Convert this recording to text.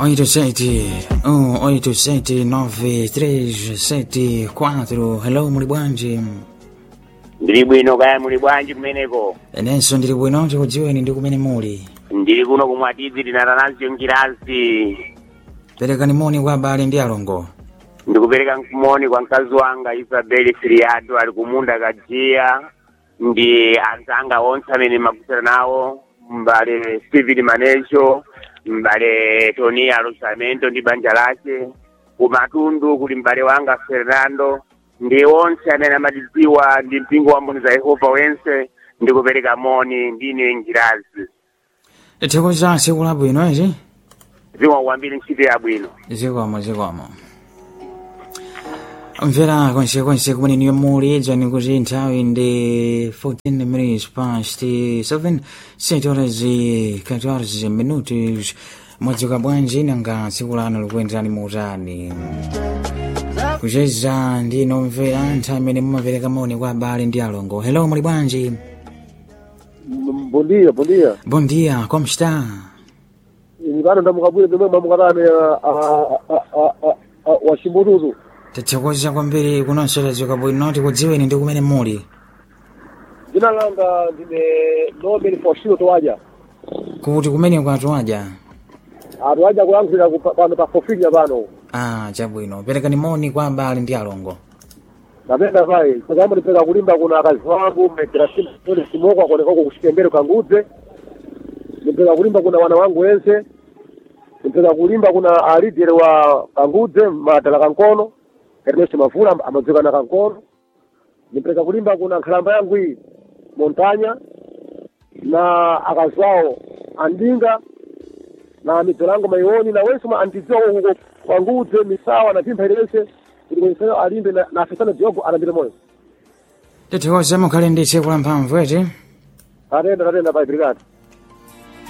87 187 9374 hello muli bwanji ndili bwino kaya muli bwanji kumeneko inenso ndili bwino tikudziweni ndi kumene muli ndili kuno kumwatidzi tinatanazo njirazi perekani moni kwa abale ndi alongo ndikupereka moni kwa mkazi wanga isabeli siriato ali kumunda kajiya ndi anzanga onse amene magusana nawo mbale steven manecho mbale tony arosamento ndi banja lace kumatundu kuli mbale wanga fernando ndi onse amene amatidziwa ndi mpingo wa mboni za yehova wense ndikupereka moni ndine njirazi tikuza tsiku labwino ezi zikomo kwambiri ntchito yabwino zikomo zikomo mvera konsekonse kumene niyo muli dzani kuti nthawi ndi 14 minutes past 7 7 horas e 14 minutos mwadzuka bwanji nanga tsiku lano likuyenderani muutani kucheza ndi nomvera nthawi imene mumapereka moni kwa abale ndi alongo hello muli bwanji Bom dia, bom dia. bom dia como está Ni bado ndamukabwire pemwe mwamukatane wa Shimburuzu. tathokoza kwambiri kunonso tadzuka bwino tikudziweni ndi kumene muli Dzina langa ndine Nobel Faustino Towaja. kuti kumene kwatuwaja Atowaja kulankhulira ku- pano pa Fofinya pano. ah chabwino perekani moni kwa abale ndi alongo Napenda vai. Kama nipeka kulimba kuna akazi wangu mmetera simu tole simoko akoneka huko kushikembele kangudze. Nipeka kulimba kuna wana wangu wense. Nipeka kulimba kuna alidere wa kangudze matala kankono. Ernest Mafura amadziwa na kankono. Nipeka kulimba kuna nkhalamba yangu hii Montanya na akazi wao Andinga na mizolango maioni na wense andidziwa huko kangudze misawa na pimpha ilese kuti kwenseyo alimbe na na afisana jogo alambire moyo. tithokoza mukhale ndi tsiku la mphamvu eti Atenda atenda pa brigade.